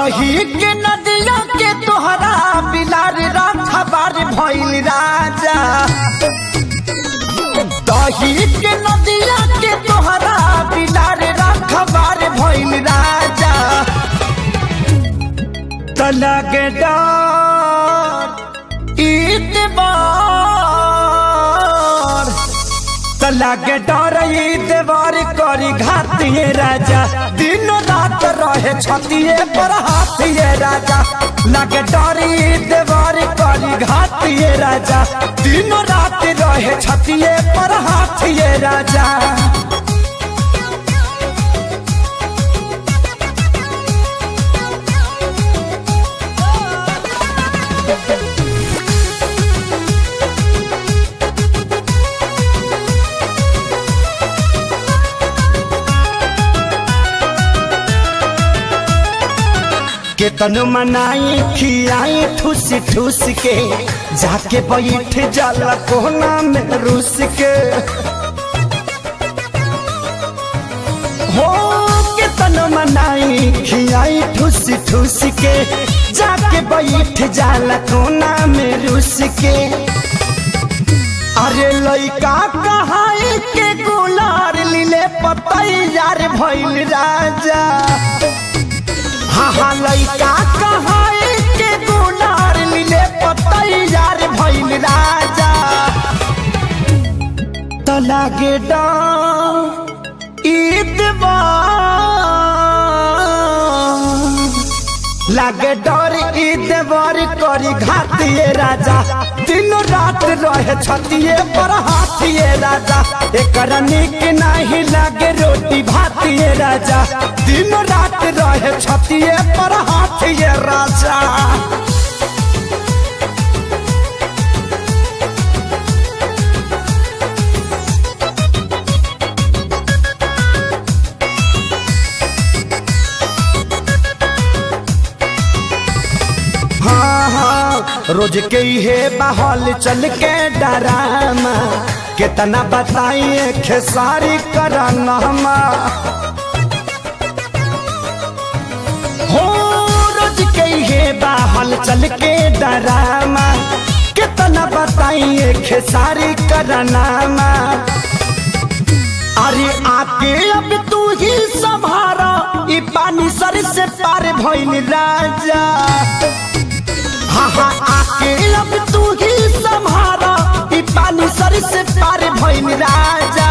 दही के नदिया के तोहरा बिलार रखबार भइल राजा दही के नदिया के तोहरा बिलार रखबार भइल राजा तलग डर ईतबार तलग डर ईतबार करी घातिए राजा दिन रात रहे छतिए पर हाथिए राजा लगे डर ईतबार करी घातिए राजा दिन रात रहे छतिए पर हाथिए राजा केतन मनाई खियाई ठूस ठूस के जाके बैठ जाला कोना में रूस के हो केतन मनाई खियाई ठूस ठूस के जाके बैठ जाला कोना में रूस के अरे लइका कहाई के गुलार लीले पतैयार भइल राजा हाँ हाँ लइका कहाई के गुनार मिले पतैयार भइल राजा तो लागे ईदवा लागे डर ईदवर करी घातिए राजा तीनों रात रहे छतिए पर हाथिए राजा एकर निक नहीं लागे रोटी भातिए राजा तीनों रात रहे छतिए पर हाथिए राजा हाँ हाँ रोज के हे बहल चल के डरामा कितना बताइए खेसारी करनमा हो रोज के हे बहल चल के डरामा कितना बताइए खेसारी करनामा अरे आके अब तू ही संभारा ई पानी सर से पार भइल राजा हाँ हाँ आके अब तू ही संभारा ई पानी सर से पार भइल राजा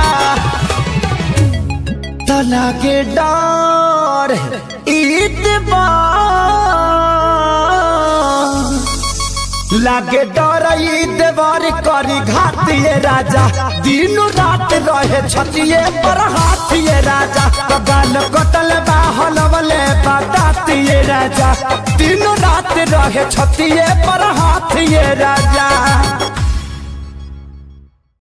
तना के डर ईदबार लागे डर ईदबार करी घातिए राजा दिन रात रहे छतिए पर हाथिए राजा कगाल कटल बा हलवले बतातिए राजा दिन रात रहे छतिए पर हाथिए राजा